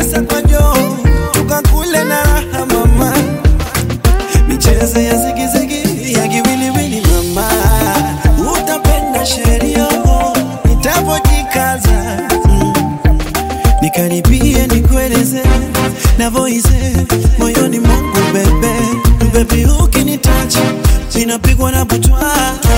pesa kwa joo tukakule na raha mama michezo ya zigizigi ya kiwiliwili mama utapenda sheria nitapojikaza mm. nikaribie nikueleze navoize moyoni mwangu bebe bebi ukinitacha ninapigwa na butwa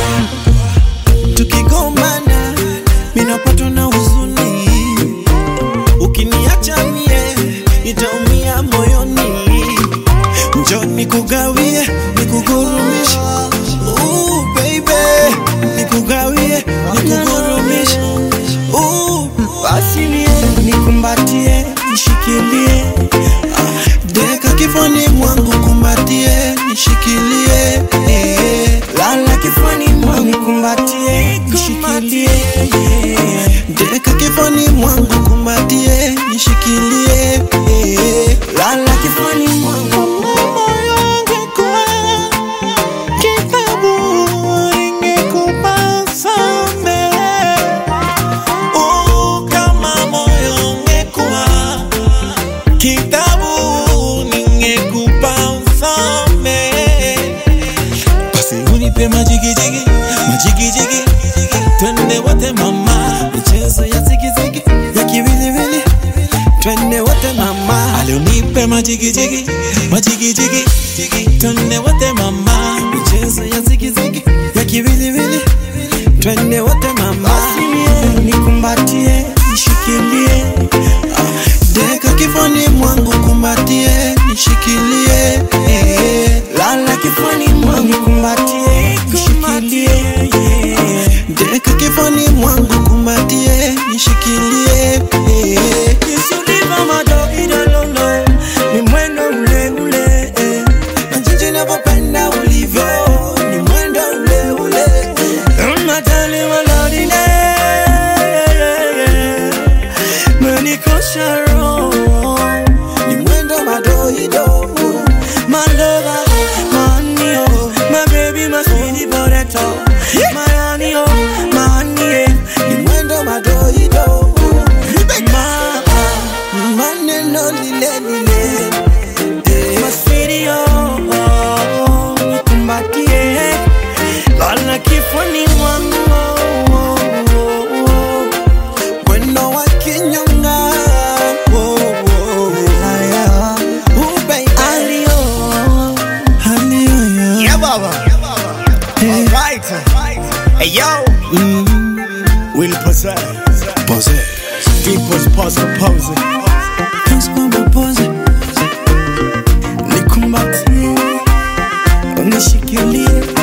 tukigombana minapatwa na huzuni ukiniacha mie nitaumia moyoni njo nikugawie nikugurumishe Ooh, baby nikugawie nikugurumishe Ooh, basi nie nikumbatie nishikilie Ah, deka kifani mwangu kumbatie nishikilie eh. lala kifani mwangu kumbatie nishikilie eh. deka kifani mwangu kumbatie nishikilie eh. lala kifani mwangu moyo wangu kwa kitabu ingekupasa mbele Oh, kama moyo ungekuwa kitabu ningekupa usome basi unipe majigijigi majigijigi twende wote mama michezo ya zigizigi ya kiwiliwili twende wote mama alionipe majigijigi majigijigi twende wote mama michezo ya zigizigi ya kiwiliwili twende wote mama basi nikumbatie nishikilie Ah, deka kifani mwangu kumbatie nishikilie eh. lala kifani mwangu kumbatie nishikilie eh. deka kifani mwangu kumbatie nishikilie eh. Kisuliva madogidolono ni mwendo ule ule eh. na jinsi navyopenda ulivyo ni mwendo ule ule eh. unatali walodine menikosha roho ni mwendo madoido malova manio mabebi masini poreto mayanio manie ni mwendo madoido ma maneno lile lile eh. masirio nikumbatie lala kifuni mwangu mwendo wa kinyonga oh, oh, haya. Oh, baby. Alio, alio, yeah. Yeah, Baba. All right. Hey, yo. Will possess. People's pause pose. Naskwamba pose nikumbatie unishikilie